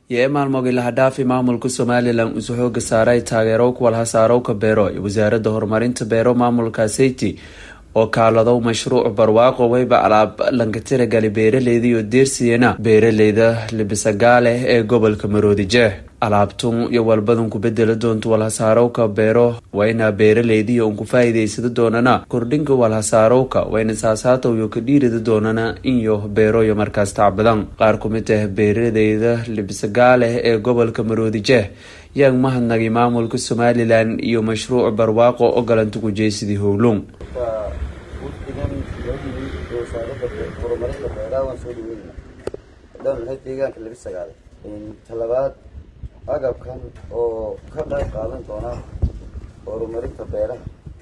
iyo ee maalmoogii lahadhaafi maamulka somalilan isu xooga saaray taageero kuwalhasaarowka beero iyo wasaaradda horumarinta beero maamulka seyti oo kaaladow mashruuc barwaaqo weyba alaab lankatiragali beeraleyda iyo deersiyana beeraleyda libisagaale ee gobolka maroodijeex alaabtun iyo walbadan ku bedeli doonto walhasaarowka beero wayna beeraleydiiyo un ku faa'iidaysada doonana kordhinka walhasaarowka wayna saasaatow iyo ka dhiirida doonana inyo beeroyo markaas tacbadan qaar ku mid ah beeraleyda libisagaale ee gobolka maroodijeex yaan mahadnagay maamulka somalilan iyo mashruuc barwaaqo oo galanta gujeysidii howlung wafdigan loodhiyey wasaaradda horumarinta beeraha waan soo dhaweynayna haddaan nahay deegaanka labi sagaale talabaad agabkan oo ka qayb qaadan doona horumarinta beeraha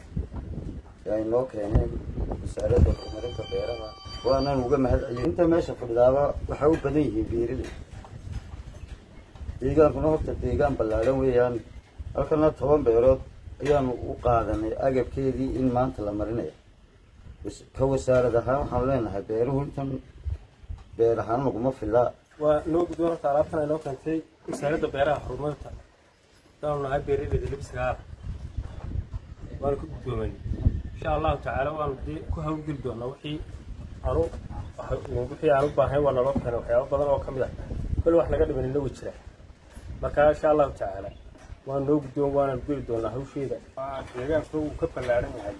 ay noo keeneen wasaaradda horumarinta beeraha waanaan uga mahad celiyay inta meesha fadhidaaba waxay u badan yihiin beeriley deegaankuna horta deegaan ballaadhan weeyaan halkana toban beerood ayaanu u qaadanay agabkeedii in maanta la marinaya ka wasaarad ahaan waxaanu leenahay beeruhu intan beer ahaan laguma filaa waa noo gudboon horta alaabtan ay noo keentay wasaaradda beeraha horumarinta daanu nahay beeraleyda libsagaala waanu ka guddoomay insha allahu tacaala waanu dee ku hawlgeli doonaa wixii aanu wixii aan u baahnay waa naloo keenay waxyaaba badan oo ka mid ah bal wax naga dhiman inagu jira marka insha allahu tacaala waan noo guddoon waanaan geli doonaa hawsheeda deegaanka uu ka ballaaran yahay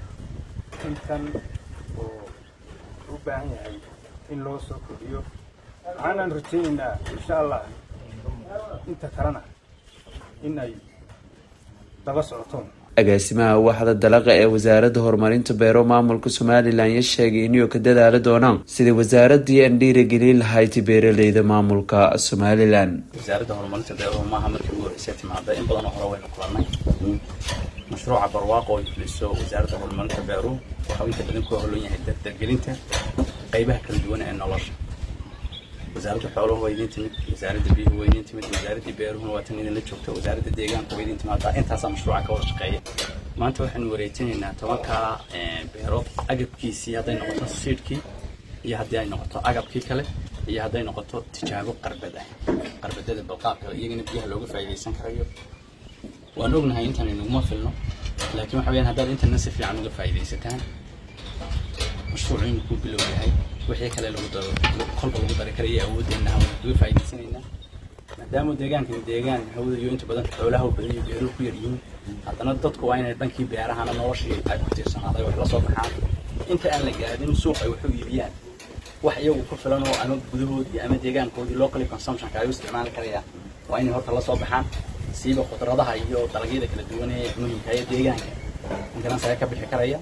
intan oo u baahan yahay in loo soo kordhiyo waxaanaan rajaynaynaa insha allah inta kalena in ay daba socotoon agaasimaha waaxda dalaqa ee wasaaradda horumarinta beero maamulka somalilan ya sheegay inuu ka dadaali doonaan sidai wasaaradii aan dhiiragelin lahayd beeraleyda maamulka somalilan wasaaradda horumarinta beeruhu maaha markii ugu horreysay timaada in badan oo hore waynu kulannay mashruuca barwaaqo ay fuliso wasaaradda horumarinta beeruhu waxau inta badan ku howlan yahay dardargelinta qaybaha kala duwan ee nolosha wasaaradda xooluhu waa idin timid wasaaradda biyuhu waa idin timid wasaaraddii beeruhuna waa tan idinla joogta wasaaradda deegaanka waa idin timaadaa intaasaa mashruuca ka wada shaqeeya maanta waxaynu wareejinaynaa tobankaa beerood agabkiisii hadday noqoto siidhkii iyo haddii ay noqoto agabkii kale iyo hadday noqoto tijaabo qarbad ah qarbadada balqaabka iyagana biyaha looga faa'iidaysan karayo waan ognahay intan inaguma filno laakiin waxa weyaan haddaad intana si fiican uga faa'iidaysataan mashruucu inuu ku bilow yahay wixii kale lagu daro kolba lagu dari karaya awoodeenna hawada uga faa'iidaysanaynaa maadaama deegaankani deegaan hawada iyo inta badan xoolaha badan iyo beeruhu ku yar yihiin haddana dadku waa inay dhankii beerahana noloshii ay ku tiirsanaaday wax la soo baxaan inta aan la gaadin suuq ay waxu iibiyaan wax iyagu ku filan oo ama gudahoodii ama deegaankoodii locally consumptionka ay u isticmaali karayaan waa inay horta la soo baxaan siiba khudradaha iyo dalagyada kala duwan ee muhimka ee deegaanka intanas ayaa ka bixi karaya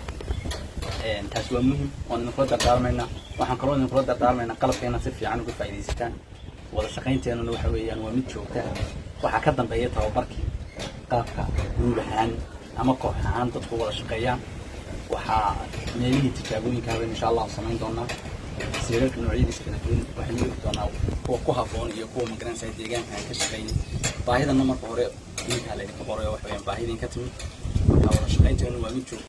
taasi waa muhim waan idinkula dardaarmaynaa waxaan kaloo idinkula dardaarmaynaa qalabkeena si fiican uga faa'iidaysataan wada shaqaynteenuna waxa weeyaan waa mid joogta waxaa ka dambeeya tababarkii qaabka guud ahaan ama koox ahaan dadku wada shaqeeyaan waxaa meelihii tijaabooyinka haben insha allah samayn doonaa siirarka noocyadiisa kala duwan waxaynu eegi doonaa kuwa ku habboon iyo kuwa magaranaysa deegaanka aan ka shaqeynay baahidana marka hore idinkaa laydinka qoray oo waxa weyaan baahidin ka timid marka wada shaqaynteenu waa mid joogta